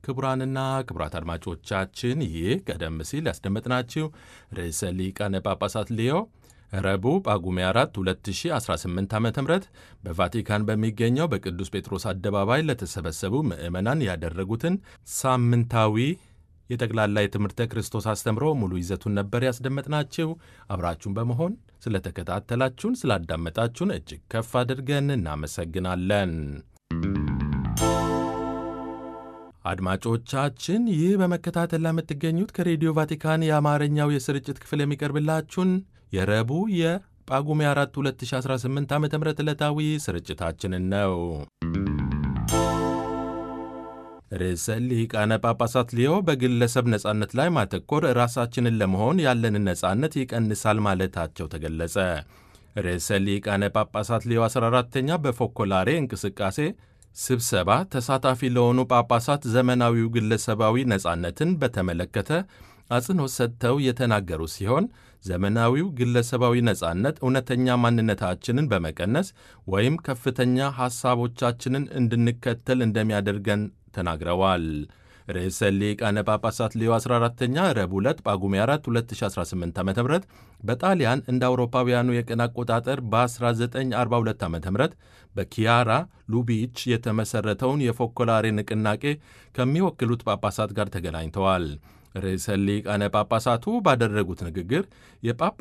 ክቡራንና ክቡራት አድማጮቻችን ይህ ቀደም ሲል ያስደመጥናችሁ ርዕሰ ሊቃነ ጳጳሳት ሊዮ ረቡዕ ጳጉሜ 4 2018 ዓ ም በቫቲካን በሚገኘው በቅዱስ ጴጥሮስ አደባባይ ለተሰበሰቡ ምዕመናን ያደረጉትን ሳምንታዊ የጠቅላላ የትምህርተ ክርስቶስ አስተምሮ ሙሉ ይዘቱን ነበር ያስደመጥናችሁ። አብራችሁን በመሆን ስለተከታተላችሁን፣ ስላዳመጣችሁን እጅግ ከፍ አድርገን እናመሰግናለን። አድማጮቻችን ይህ በመከታተል ላይ የምትገኙት ከሬዲዮ ቫቲካን የአማርኛው የስርጭት ክፍል የሚቀርብላችሁን የረቡዕ የጳጉሜ 4 2018 ዓ ም ዕለታዊ ስርጭታችንን ነው። ርዕሰ ሊቃነ ጳጳሳት ሊዮ በግለሰብ ነጻነት ላይ ማተኮር ራሳችንን ለመሆን ያለንን ነጻነት ይቀንሳል ማለታቸው ተገለጸ። ርዕሰ ሊቃነ ጳጳሳት ሊዮ 14ተኛ በፎኮላሬ እንቅስቃሴ ስብሰባ ተሳታፊ ለሆኑ ጳጳሳት ዘመናዊው ግለሰባዊ ነጻነትን በተመለከተ አጽንኦት ሰጥተው የተናገሩ ሲሆን ዘመናዊው ግለሰባዊ ነጻነት እውነተኛ ማንነታችንን በመቀነስ ወይም ከፍተኛ ሐሳቦቻችንን እንድንከተል እንደሚያደርገን ተናግረዋል። ርዕሰ ሊቃነ ጳጳሳት ሊዮ 14ተኛ ረቡዕ ዕለት ጳጉሜ 4 2018 ዓ ም በጣሊያን እንደ አውሮፓውያኑ የቀን አቆጣጠር በ1942 ዓ ም በኪያራ ሉቢች የተመሠረተውን የፎኮላሬ ንቅናቄ ከሚወክሉት ጳጳሳት ጋር ተገናኝተዋል። ርዕሰ ሊቃነ ጳጳሳቱ ባደረጉት ንግግር የጳጳ